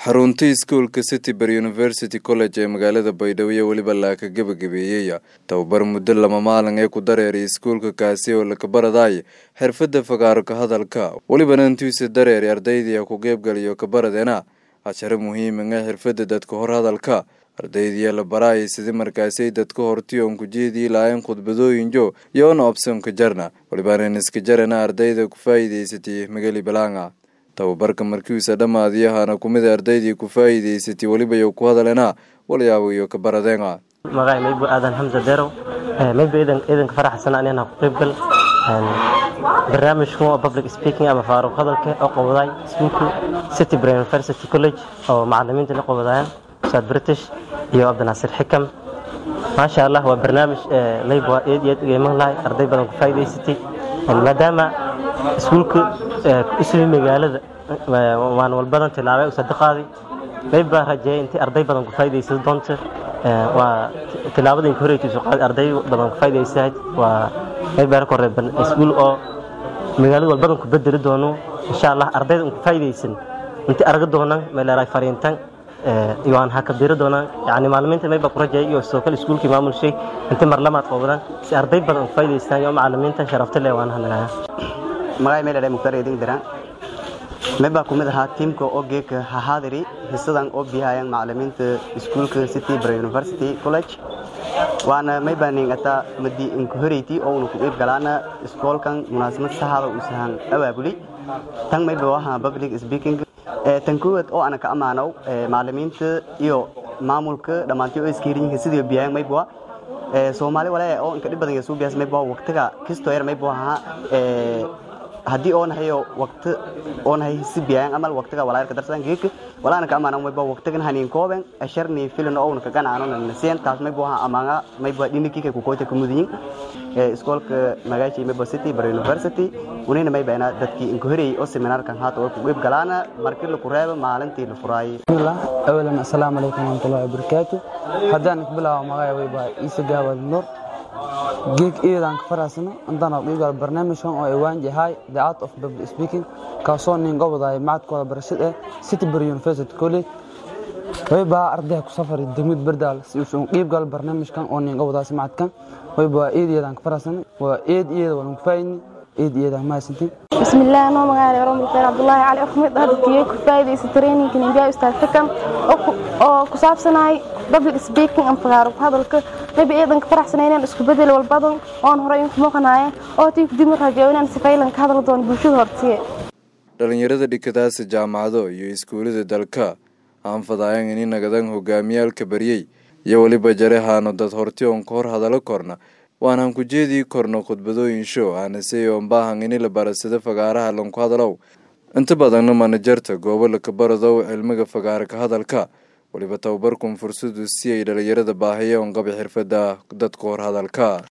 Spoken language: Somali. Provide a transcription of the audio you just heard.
xarunta iskuolka cityber university college ee magaalada baydhabo iyo weliba laaka gebagabeeyey tababar muddo lama maalin ee ku dareeray iskuolka kaasi oo lakabaradaay xirfada fagaaro ka hadalka welibana intiisa dareeray ardaydiia ku qeybgaliyo kabaradeena casharo muhiiman ee xirfada dadka hor hadalka ardaydiya la baraayay sidii markaasay dadka horti oon ku jeedii lahayn khudbadooyinjo yoona obsonka jarna welibana iska jarana ardayda ku faa'iidaysatay magali balaanga tababarka markiisa dhammaadiyahana kumid ardaydii ku faa'iidaysatay weliba yo ku hadalena walyaabo iyo ka baradeena magacay maybu aadan xamsa derow maybu iidanka faraxsan anina ku qaybgal barnaamijkan oo public speaking ama faaruq hadalka oo qabadaay iskuulka city brain university college oo macalimiinta la qabadayaan ustaad british iyo cabdinaasir xikam maasha allah waa barnaamij maybu waa eed iyo eed ugeyman lahay arday badan ku faa'iidaysatay maadaama iskuulka isli magaalada waan walbadan tilaabay usadaqaadi mayb baa rajeeyay intii arday badan ku faa'iidaysan doonta waa tilaabada inka horeytiisu qaadi arday badan ku faa'iidaysahayd waa mayb baa ka reeban iskuul oo magaalada walbadan ku bedeli doono insha allah ardayda ku faa'iidaysan intii arga doonaan meeleeray fariintan iyo aan hakabdiri doonaan yani macalimiinta mayba ku rajeeyay iyo sidoo kale iskuulkii maamulshay intii marlamaad qabadaan si arday badan ku faa'iidaystaan iyo macalimiinta sharafta leh waan hadlaya magacay meel mukhtaar eedin diraan meebaa kumid ahaa tiimka oo geeka hahaadiri hisadan oo bihayaan macalimiinta iskuulka city bra university college waana meybaa ningataa madi inka horeyti oo una ku iib galaana iskoolkan munaasabad sahaada uu sahan abaabuli tan mayba waha public speaking tan koowaad oo ana ka ammaanow macalimiinta iyo maamulka dhammaantii oo iskhiirinyihiin sidii bihayaan mayba soomaali wale oo inka dhib badan yasuu biyaas mayba waqtiga kisto yar mayba ahaa haddii oo nahayo waqti oo nahay si biyaan amal waqtiga walaayarka darsan geek walaana ka amaana mayba waqtigan hanin kooben asharni filan oo ka ganaano nasiyan taas mayba ha amaanga mayba dhiniki ku koota ku mudin ee iskoolka magaashi mayba city bar university unina mayba ina dadkii in horey oo seminar kan haata oo ku qeyb galaana markii la ku reebo maalintii la furaay bismillah awalan assalaamu alaykum wa rahmatullahi wa barakatuh haddaan bilaabo magacay wayba isa gaawal nur geeg iidan ka faraasano intaan qiibgal barnaamijkan oo iwaan yahay the art of public speaking kaasoo nin gobodaay macadkooda barashada ee citybury university college wayba ardayha ku safari degmad bardaal si uusan qiibgal barnaamijkan oo nin gobodaas macadkan wayba waa eed iyadan ka faraasano waa eed iyada waan ku faayni eed iyadan mahadsantiin bismillaah noo magacaale oromul khayr cabdullaahi cali axmed hadalkiyey ku faa'idaysa traininka ninbiya ustaad xikam oo ku saabsanahay public speaking and fagaaro hadalka mayba eedan ka faraxsanay inaan isku bedel walbadan oon horey inku muuqanaya oo tii dib u rajeeyo inaan sifaylan ka hadal doono bulshada hortiye dhalinyarada dhikadaasa jaamacado iyo iskuulada dalka aan fadaayan ini nagadan hogaamiyaalka baryey iyo weliba jarehaano dad horti oon ka hor hadalo korna waanaan ku jeedii korno khudbadooyin show aanasey oon baahan ini la barasado fagaaraha lanku hadalow inta badanna manajarta goobo lakabaradow cilmiga fagaara ka hadalka weliba tababarkun fursadu si ay dhalinyarada baahiya oon qaba xirfada dadka hor hadalka